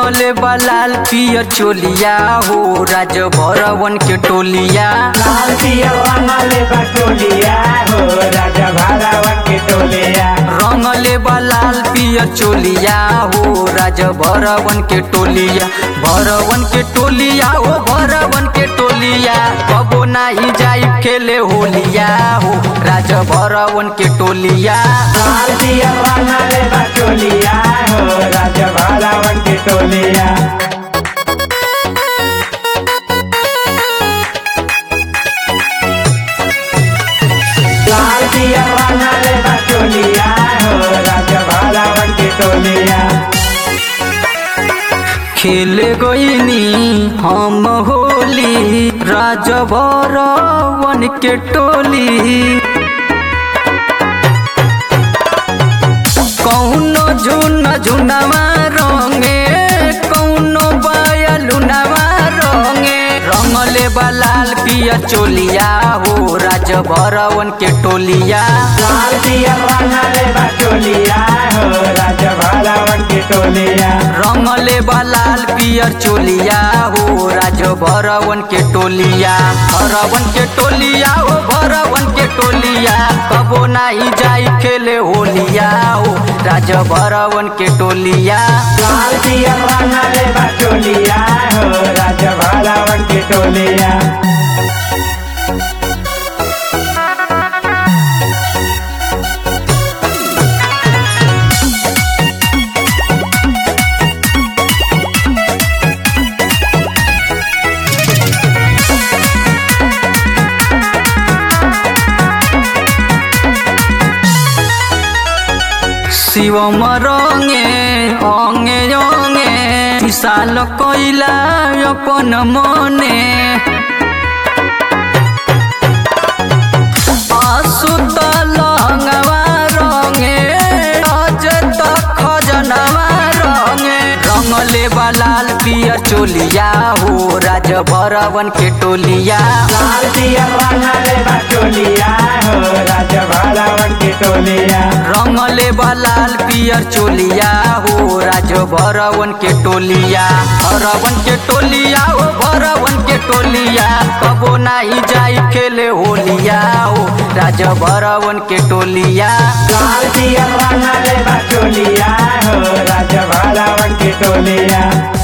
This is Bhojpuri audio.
रंगले बलाल पियर चोलिया हो राज भरवन के टोलिया लाल पियर रंगले बटोलिया हो राजा भारावन के टोलिया रंगले बलाल पियर चोलिया हो राज भरवन के टोलिया भरवन के टोलिया हो भरवन के टोलिया कबो नाही जाई खेले होलिया हो राज भरवन के टोलिया लाल पियर रंगले बटोलिया हो राजा भारावन के टोलिया लाल पियर रंगले बटोलिया हो राजा भारावन के टोलिया खेले गईनी हम होली राज भरवन के टोली कौनो झुन झुनवा रंगे कौनो बयलुनवा रंगे रंगले बलाल पिया चोलिया हो राज भरवन के टोलिया लाल पियर रंगले बटोलिया हो राजा भारावन के टोलिया रंगले बलाल पियर चोलिया हो राज भरवन के टोलिया भरवन के टोलिया हो भरवन के टोलिया कबो नाही जाई खेले होलिया हो राज भरवन के टोलिया लाल पियर रंगले बटोलिया हो राजा भारावन के टोलिया शिवम रंगे अंगे अंगे विशाल कैला अपन मने आसुत लहंगवा रंगे अजत खजनवा रंगे रंगले बलाल पियर चोलिया हो राज भरवन के टोलिया लाल पियर रंगले बटोलिया हो राजा भारावन के टोलिया रंगले बलाल पियर चोलिया हो राज भरवन के टोलिया भरवन के टोलिया हो भरवन के टोलिया कबो नाही जाई खेले होलिया हो राज भरवन के टोलिया लाल पियर रंगले बटोलिया हो राजा भारावन के टोलिया